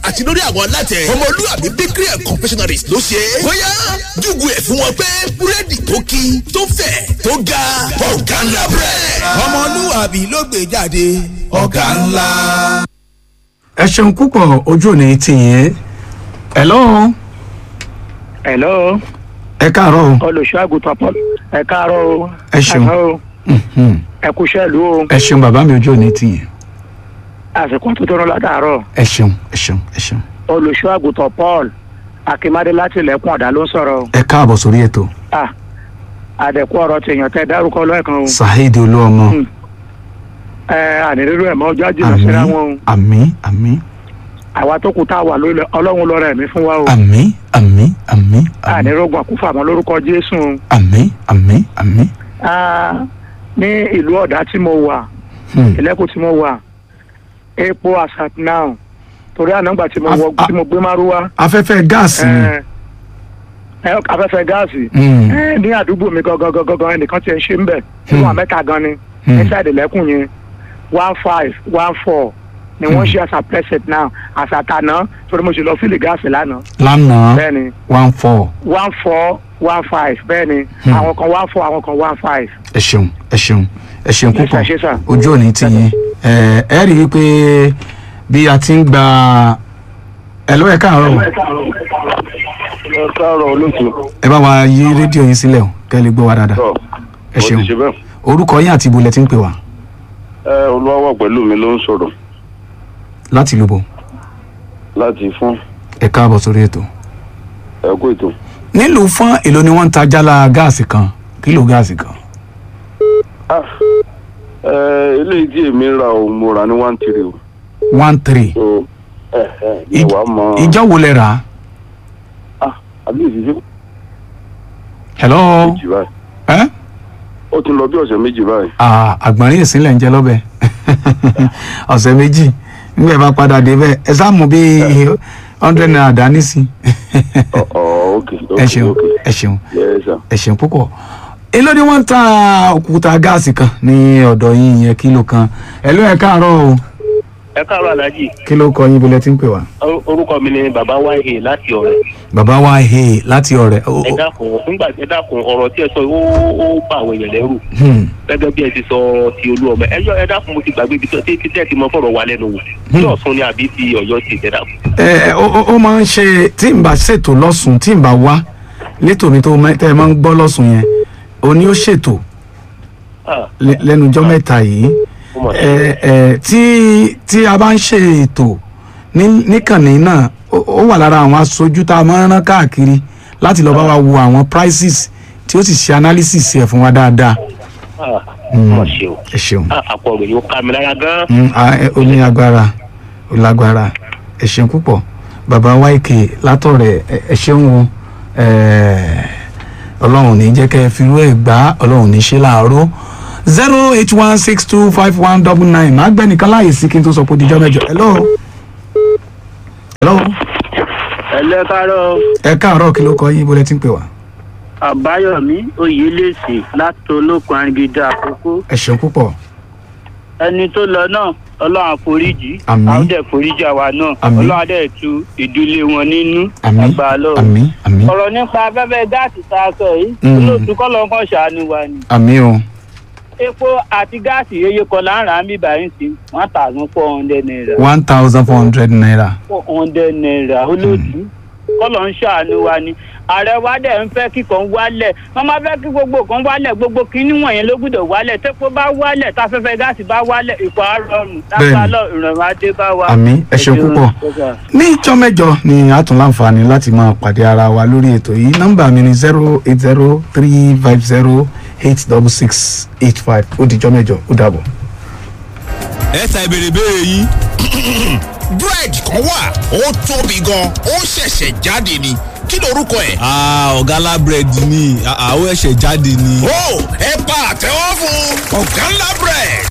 àti lórí àwọn alátẹ ọmọlúwàbí bakery and confectionaries ló ṣe é. bóyá júgù ẹ̀ fún wọn pé búrẹ́dì tó kí tó fẹ̀ tó ga ọ̀gá ńlá bread. ọmọlúwàbí ló gbé jáde ọ̀gá ńlá. ẹ ṣeun púpọ̀ ojú òní ti yẹn hello hello ẹ káàárọ̀ o olùṣọ́ àgùntàn paul ẹ káàárọ̀ o Ẹ ṣeun. Àná o. Mhm. ẹ kú iṣẹ́ ìlú o ẹ ṣeun bàbá mi ojú òní ti yẹn àsìkò tó tọrọ látàárọ̀ ẹ ṣeun ẹ ṣeun ẹ ṣeun olùṣọ́ àgùntàn paul akínmádé láti ilẹ̀kùn ọ̀dà ló ń sọ̀rọ̀ o. ẹ káàbọ̀ sórí ètò Ah, àdẹ̀kú ọ̀rọ̀ tèèyàn tẹ dárúkọ lẹ́ẹ̀kan o saheed olúọmọ Hmm. ẹ ànírírú ẹ̀ mọ́ ọjọ́ jìnnà síra àmì wọn o àmì àmì àwa tó kù tá a wà lórí ọlọ́run lọ́rọ̀ ẹ̀mí fún wa o àmì àmì àmì àmì ànírógun àkúfà mọ́ lórúkọ jésù o. àmì àmì àmì Ah, ní ìlú ọ̀dà tí mo wà Hmm. ìlẹ́kùn tí mo wà epo asat now torí ànágbà tí mo Af- wọ a- tí mo gbé márúwá afẹ́fẹ́ gáàsì ni ẹ ẹ afẹ́fẹ́ gáàsì Hmm. ẹ ní àdúgbò mi gangan gangan gan ẹnìkan ti ẹ̀ ń ṣe ń bẹ̀ Hmm. fún wa mẹ́ta gan ni Hmm. inside ìlẹ́kùn yẹn one five one four ni wọ́n ṣe as a preset now as a tàná torí mo ṣe lọ fílì gáàsì lánàá lánàá bẹ́ẹ̀ ni one four one four one five bẹ́ẹ̀ ni Hmm. àwọn kan one four àwọn kan one five. ẹ ṣeun ẹ ṣeun ẹ ṣeun Yes, púpọ̀ sir, yes, sir. ojú òní ti yẹn ẹ ẹ rí i pé bí a ti ń gba ẹ lọ́wọ́ ẹ káàárọ̀ o. ẹ káàárọ̀ olóòtú. ẹ bá wa yí rédíò yín sílẹ̀ o kẹ́ ẹ lè gbọ́ wa dáadáa ẹ ṣeun bẹ́ẹ̀. orúkọ yín àti ibo lẹ ti ń pè wá ẹ olúwàwọ̀ pẹ̀lú mi ló ń sọ̀rọ̀ láti lóbo láti fún ẹ káàbọ̀ sórí ètò. ẹ kó ètò. nílùú fún èlò ni wọ́n ń ta jálá gáàsì kan kílò gáàsì kan Ah, ẹ eléyìí tí èmi ra ò mo rà ní one three o one three so ẹ ẹ Ìj- ìwà mọ ìjọ wo lẹ rà á ah àbí ìṣiṣẹ́ hello méjì báyìí ẹ ó ti lọ bí ọ̀sẹ̀ méjì báyìí Ah, àgbọ̀nrín ìsínlẹ̀ ń jẹ lọ́bẹ̀ ọ̀sẹ̀ méjì nígbà ẹ bá padà dé bẹ́ẹ̀ ẹ sáà mú bí hundred naira dání sí ọ ọ ok ok ẹ ṣeun ok ẹ ṣeun yes sir. ẹ ṣeun púpọ̀ èló ni wọ́n ń ta òkúta gáàsì kan ní ọ̀dọ̀ yín yẹn kílò kan ẹ ló ẹ káàárọ̀ o ẹ káàárọ̀ aláàjì kí ló kọ yín bọ́lẹ̀ tí ń pè wá. orúkọ mi ni bàbá wáyé láti ọ̀rẹ́ bàbá wa he láti ọ̀rẹ́ o- ẹ o- dákun nígbà tí ẹ dákun ọ̀rọ̀ tí ẹ sọ ó ó bá àwọn èèyàn lẹ́rù hmm, gẹ́gẹ́ bí ẹ ti sọ ti olú ọmọ ẹ yọ ẹ dákun mo ti gbàgbé ibi tó tí tí ẹ ti mọ fọ̀rọ̀ wa lẹ́nu wò tí ọ̀sán ni àbí ti ọ̀yọ́ ti ẹ dákun. ẹ ó ó- ó máa ń ṣe tí n bá ṣètò lọ́sùn tí n bá wá létò mi tó mẹ́- tẹ́ ẹ máa ń gbọ́ lọ́sùn yẹn òní ó ṣètò Ah, lẹ- lẹ́nu ọjọ́ mẹ́ta yìí ó mà ṣe. ẹ ẹ tí tí a bá ń ṣe ètò ní- níkànnì náà ó ó wà lára àwọn aṣojú tá a máa ń rán káàkiri láti lọ bá wa wo àwọn prices tí ó sì ṣe analysis ẹ̀ fún wa dáadáa Ah, ó mà ṣe o ẹ ṣeun Ah, àpò ọ̀rọ̀ yóò ká mi lára gan. Mm, a- ẹ- ó ní agbára ó lágbára ẹ ṣeun púpọ̀ bàbá wáìkì látọ̀rẹ̀ ẹ- ẹ ṣeun o ẹ, ọlọ́run ní jẹ́ kẹ́ ẹ fi rú ẹ̀ gbá ọlọ́run ní ṣe láàárọ̀ zero eight one six two five one double nine máa gbẹ́ nìkan láàyè sí kí n tó sọ pé ó dijọ́ mẹ́jọ hello hello ẹlẹ́ káàárọ̀ ẹ káàárọ̀ kí ló kọ yín ibo lẹ ti ń pè wá àbáyọ̀mí oyèlèsì láti olókun arìngídà àkókò ẹ ṣeun púpọ̀ ẹni tó lọ náà ọlọ́run àforíjì Àmín. àwọn dẹ̀ foríjì àwa náà Àmín. ọlọ́run adẹ̀ tu ìdílé wọn nínú àmín àgbà lọ́wọ́. àmín àmín ọ̀rọ̀ nípa afẹ́fẹ́ gáàsì tá a sọ yìí Mm. olóòtú kọ́lọ́ kan ṣàánú wa ni. àmín o epo àti gáàsì yeye kan láǹrà ń bí báyìí sí one thousand four hundred naira one thousand four hundred naira four hundred naira olóòtú kọ́lọ́ ń ṣàánú wa ni. ààrẹ wa dẹ̀ ń fẹ́ kíkan wálẹ̀ wọ́n máa fẹ́ kí gbogbo kan wálẹ̀ gbogbo kínní wọ̀nyẹn ló gbọ́dọ̀ wálẹ̀ tẹ́pọ̀ bá wálẹ̀ táfẹ́fẹ́ gáàsì bá wálẹ̀ ìkọ̀ àrọ̀rùn Bẹ́ẹ̀ni. lápá ìrànwọ́ adé bá wa. àmín ẹ ṣeun púpọ̀ ní ìjọ mẹ́jọ ni a tún láǹfààní láti máa pàdé ara wa lórí ètò yìí nọ́mbà mi ni zero eight zero three five zero eight double six eight five ó dijọ́ mẹ́jọ ó dàbọ̀. ẹ ta ìbéèrè ìbéèrè yín. búrẹ́dì kan wà ó tóbi gan ó ṣẹ̀ṣẹ̀ jáde ni kí lorúkọ ẹ̀. Ah, ọ̀gá lábẹ́rẹ́dì ni àwọn ẹ̀ṣẹ̀ jáde ni. ó ẹ pa àtẹ́wọ́ fún ọ̀gá ńlá bread.